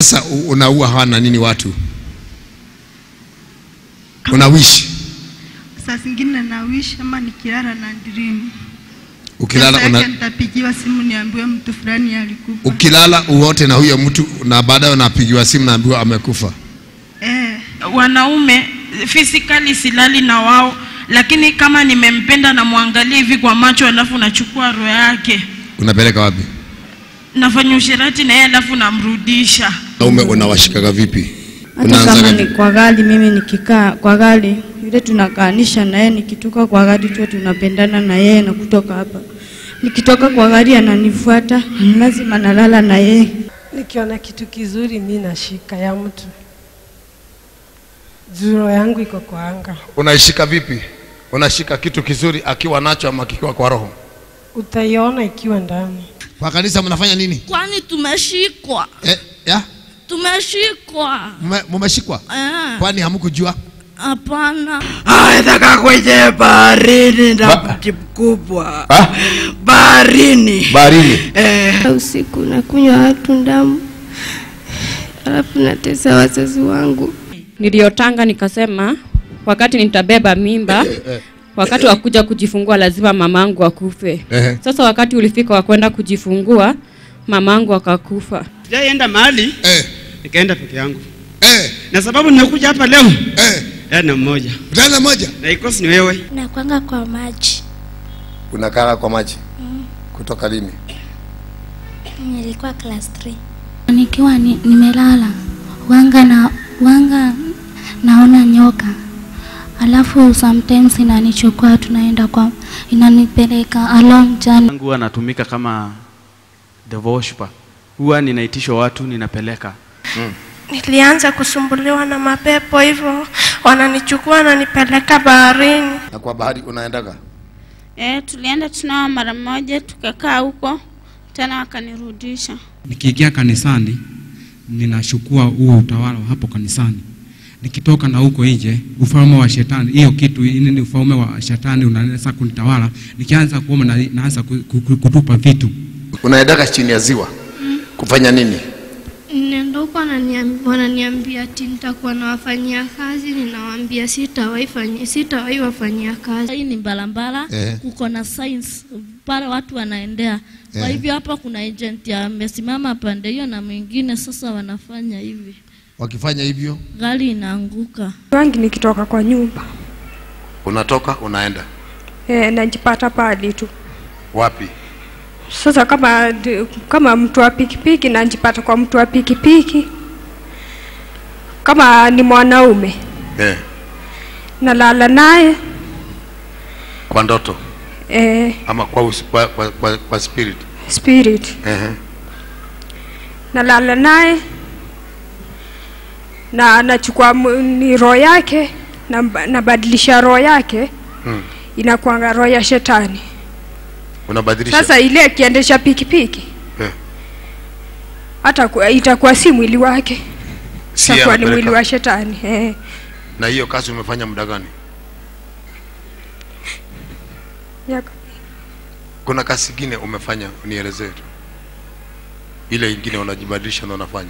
Sasa u- unaua hawa na nini watu? Unawishi Saa zingine nawish ama nikilala na dream. ukilala Kesho una, yake nitapigiwa simu niambiwe mtu fulani alikufa. ukilala uote na huyo mtu na baadaye unapigiwa simu naambiwa amekufa. Eh, wanaume physically silali na wao lakini kama nimempenda namwangalia hivi kwa macho alafu nachukua roho yake Unapeleka wapi? nafanya usherati na yeye alafu namrudisha Naume unawashikaga vipi? hata Unaanzaga kama vipi? ni kwa gari mimi nikikaa kwa gari yule tunakaanisha na yeye nikitoka kwa gari tu tunapendana na yeye na kutoka hapa nikitoka kwa gari ananifuata lazima nalala na yeye Nikiona kitu kizuri mi nashika ya mtu, zuro yangu iko kwa anga. Unaishika vipi? Unashika kitu kizuri akiwa nacho ama kikiwa kwa roho? Utaiona ikiwa ndani. Kwa kanisa mnafanya nini? kwani tumeshikwa Eh, ya? tumeshikwa Mume- Mumeshikwa? Eh, Kwani hamkujua? hapana Nataka kwenye baharini na Ba- mti mkubwa Ah? baharini. Baharini. Eh, usiku nakunywa watu damu, alafu natesa wazazi wangu. niliyotanga nikasema wakati nitabeba mimba wakati wa kuja kujifungua lazima mamangu akufe Ehe. sasa wakati ulifika wa kwenda kujifungua mamangu akakufa Sijaenda mahali Eh, nikaenda peke yangu, eh, na sababu nimekuja hapa leo eh. eh, na mmoja Utaenda moja? na ikosi ni wewe. Nakwanga kwa maji, Unakaa kwa maji. Kutoka lini? nilikuwa class 3. nikiwa ni, nimelala wanga na wanga naona nyoka alafu sometimes inanichukua tunaenda kwa inanipeleka along journey yangu huwa anatumika kama the worshiper. Huwa ninaitishwa watu ninapeleka. Nilianza kusumbuliwa na mapepo hivyo, wananichukua wananipeleka baharini. Na kwa bahari unaendaga? Eh, tulienda tunao mara moja tukakaa huko tena wakanirudisha. Nikiingia kanisani ninachukua huo utawala wa hapo kanisani. Nikitoka na huko nje, ufalme wa shetani, hiyo kitu ini ni ufalme wa shetani unaanza kunitawala. Nikianza kuomba na, naanza ku- ku- kutupa vitu. Unaendaga chini ya ziwa kufanya nini? Nenda huko wananiam- wananiambia ati nitakuwa nawafanyia kazi, ninawaambia sitawahi fanyia sitawahi wafanyia kazi. Hii ni barabara Eh. kuko na signs pale watu wanaendea. Kwa Eh. hivyo hapa kuna agent amesimama pande hiyo na mwingine sasa wanafanya hivi. Wakifanya hivyo, Gari inaanguka. Wangi nikitoka kwa nyumba unatoka unaenda e, najipata pali tu wapi? sasa kama kama mtu wa pikipiki najipata kwa mtu wa pikipiki kama ni mwanaume Eh, nalala naye kwa ndoto e, ama kwa, us, kwa, kwa, kwa, kwa spirit. spirit Ehe. nalala naye na nachukua m- ni roho yake na nabadilisha roho yake Hmm. inakuanga roho ya shetani Unabadilisha. sasa ile akiendesha pikipiki Eh. hata ku- itakuwa si mwili wake Si itakuwa ni anapeleka. mwili wa shetani eh. Na hiyo kazi umefanya muda gani? Yaka. Kuna kazi ingine umefanya, unielezee tu. Ile ingine unajibadilisha na unafanya.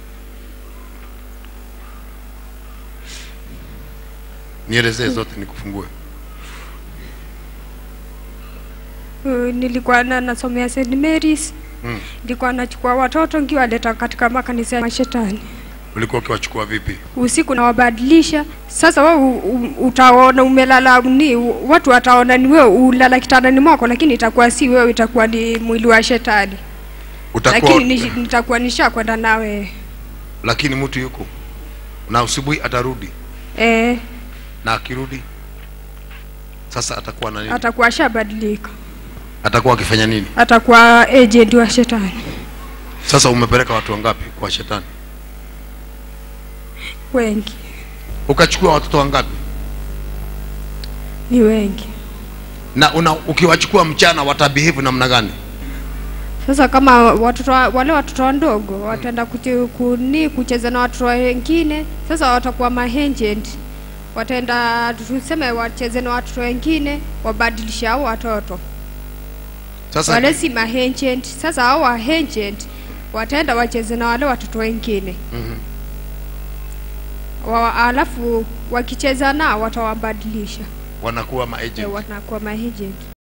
Nielezee zote nikufungue. Uh, nilikuwa na nasomea St Mary's Mm. nilikuwa nachukua watoto nkiwaleta katika makanisa ya mashetani Ulikuwa ukiwachukua vipi? usiku nawabadilisha sasa we u- u- utaona umelala ni watu wataona ni wewe ulala kitandani mwako lakini itakuwa si wewe itakuwa ni mwili wa shetani Utakuwa lakini nish, nitakuwa nishakwenda nawe lakini mtu yuko na asubuhi atarudi eh, na akirudi sasa atakuwa na nini? atakuwa shabadilika Atakuwa akifanya nini? atakuwa agent wa shetani Sasa umepeleka watu wangapi kwa shetani? wengi Ukachukua watoto wangapi? ni wengi Na una, ukiwachukua mchana watabehave namna gani? sasa kama watoto wa- wale watoto wadogo wataenda kuche- kuni kucheza na watoto wengine sasa watakuwa maagent wataenda tuseme wacheze na watoto wengine wabadilisha hao watoto Sasa wale si maagent sasa hao agent wataenda wacheze na wale watoto wengine Mhm. wa, alafu wakicheza nao watawabadilisha wanakuwa maagent Eh, wanakuwa maagent